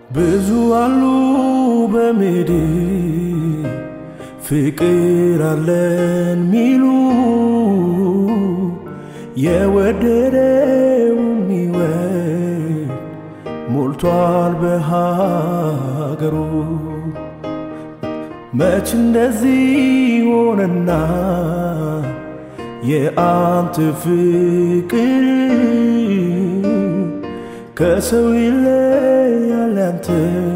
ብዙ አሉ በምድር ፍቅር አለን ሚሉ የወደደው ሚወድ ሞልቷል በሀገሩ። መች እንደዚህ ሆነና የአንተ ፍቅር ከሰው ይለያል ያንተ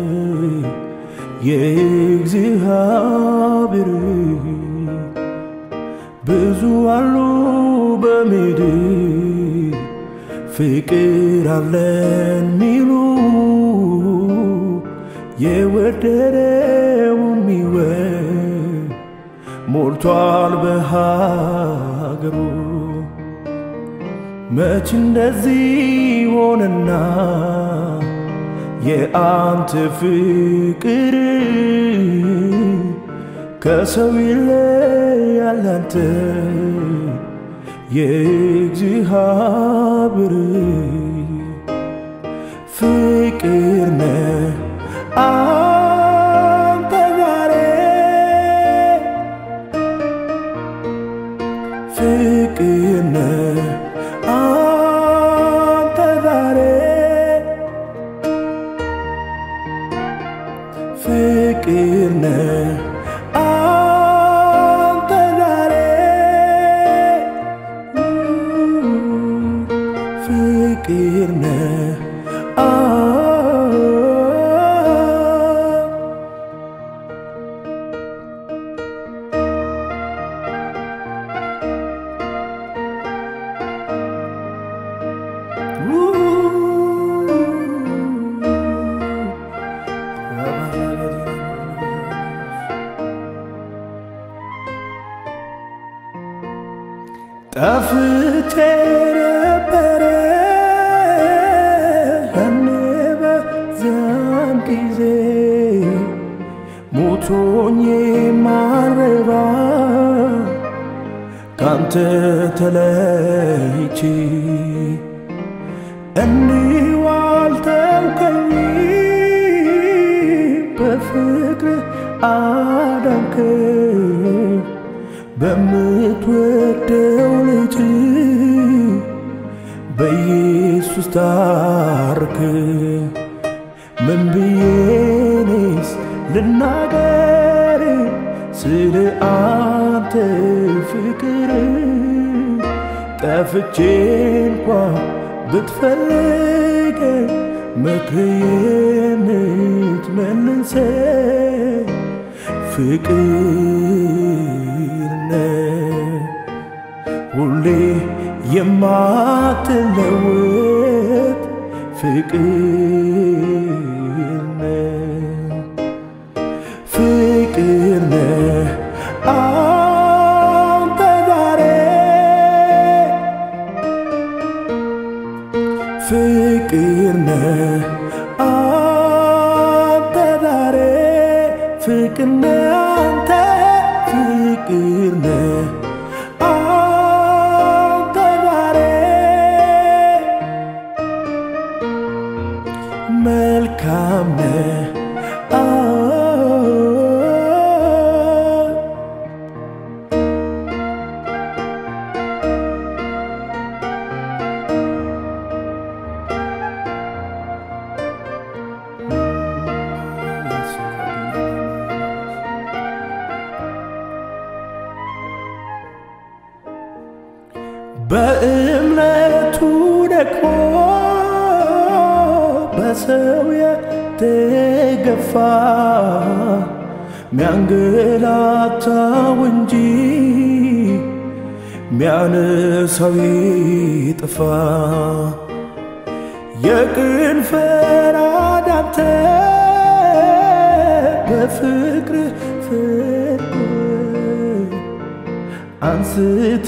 የእግዚአብሔር ብዙ አሉ በምድር ፍቅር አለን ሚሉ የወደደውን ሚወድ ሞልቷል በሀገሩ። መች እንደዚህ ሆነና የአንተ ፍቅር ከሰው ይለያል ያንተ የእግዚአብሔር ፍቅር ነህ አንተ ዛሬ ፍቅር ነህ አንተ ዛሬ ፍቅር ነህ አንተ ዛሬ ፍቅር ነህ ጠፍቼ ነበረ ያኔ በዚያን ጊዜ ሞቶኝ ማረባ ካንተ ተለይቼ እንዲሁ አልተውከኝ በፍቅር አዳንከ በምትወደው ልጅ በኢየሱስ ታርክ ምን ብዬኔስ ልናገር ስለ አንተ ፍቅር ጠፍቼ እንኳ ብትፈልግ ምክር የምትመልሰ ፍቅር ነህ ሁሌ የማትለወጥ ፍቅር ነህ ፍቅር ነህ አንተ ዛሬ ፍቅር ነህ አንተ ዛሬ ፍቅር ነህ አንተ ፍቅር ነህ አንተ ዛሬ መልካም ነህ በእምነቱ ደግሞ በሰው የተገፋ ሚያንገላታው እንጂ ሚያነሳው ይጥፋ የቅን ፈራዳተ በፍቅር ፍቅር አንስተ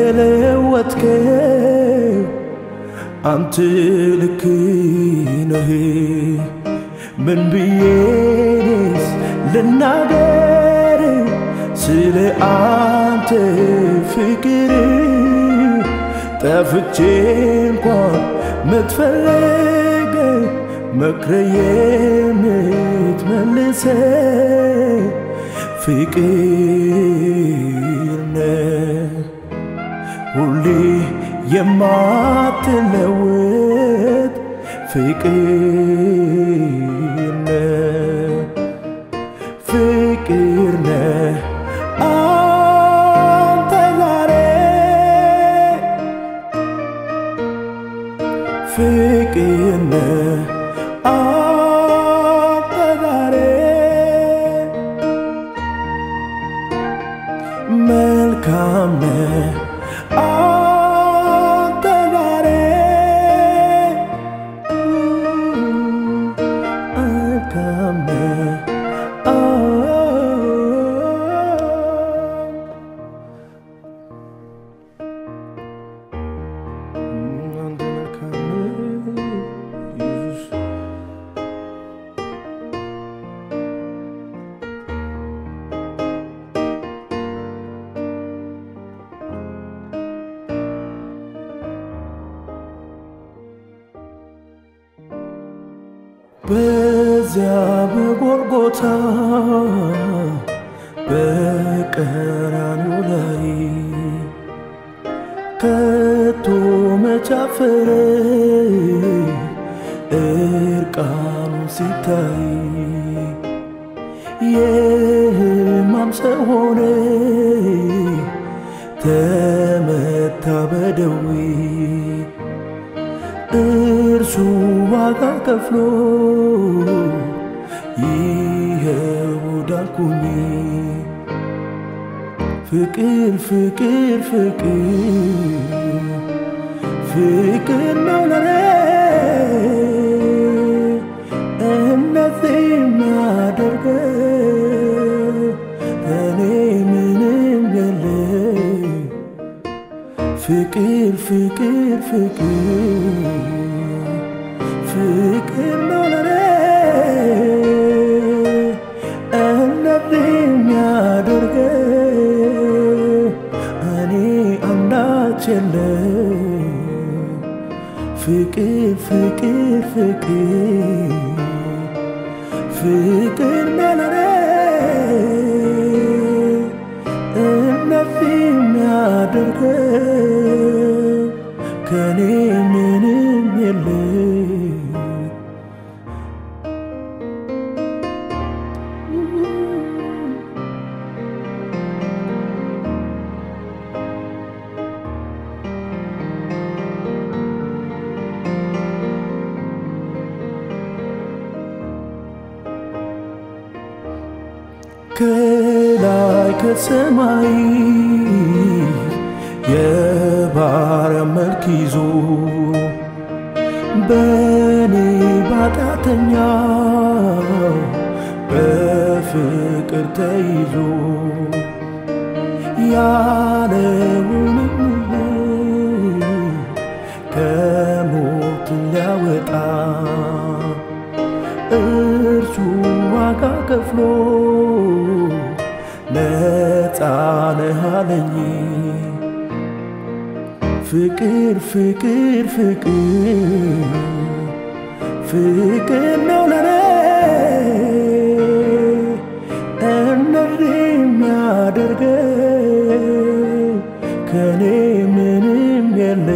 ለወጥከው አንተ ልክ ነህ። ምን ብዬንስ ልናገር ስለ አንተ ፍቅር ጠፍቼ እንኳን ምትፈልግ መክረ የምትመልሰ ፍቅር ነህ ሁሌ የማትለወጥ ፍቅር ነህ ፍቅር ነህ አንተ ዛሬ ፍቅር ነህ አንተ ዛሬ መልካም ነህ አንተ ዛሬ መልካም ነህ አንተ መልካም ነህ ኢየሱስ በዚያ በጎልጎታ በቀራንዮ ላይ ከቶ መቻፈረ እርቃኑ ሲታይ የሕማም ሰው ሆነ ተመታ በደዌ እርሱ ዋጋ ከፍሎ ይኸው ዳንኩኝ። ፍቅር ፍቅር ፍቅር ፍቅር ነው ለኔ እንደዚህ የሚያደርገው እኔ ምንም የለ ፍቅር ፍቅር ፍቅር ፍቅር ነው ለኔ እንደዚህ የሚያደርገው እኔ አንዳች የለ ፍቅር ፍቅር ፍቅር ፍቅር ነው ለኔ እንደዚህ የሚያደርገው ከኔ ምንም የለ ከላይ ከሰማይ የባሪያ መልክ ይዞ በኔ ባጣተኛ በፍቅር ተይዞ ያለውንም ሁሉ ከሞት ሊያወጣ እርሱ ዋጋ ከፍሎ ነፃ ነህ አለኝ። ፍቅር ፍቅር ፍቅር ፍቅር ነው ለኔ እንደዚህ የሚያደርገው ከኔ ምንም የለ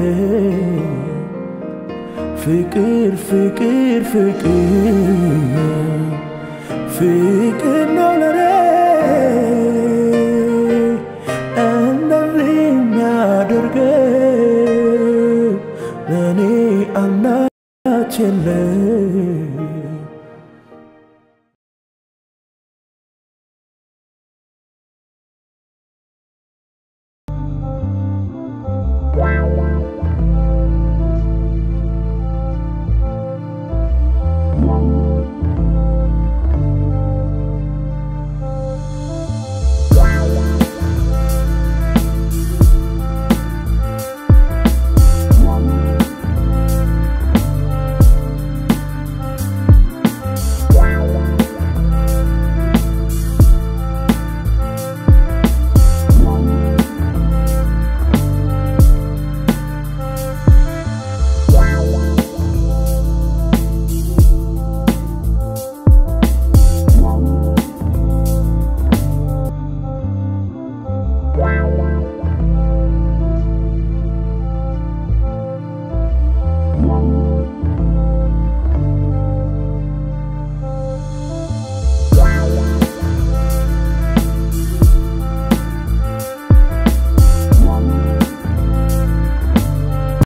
ፍቅር ፍቅር ፍቅር ፍቅር ነው ለኔ እንደዚህ የሚያደርገው ለእኔ አንዳች የለ Wow.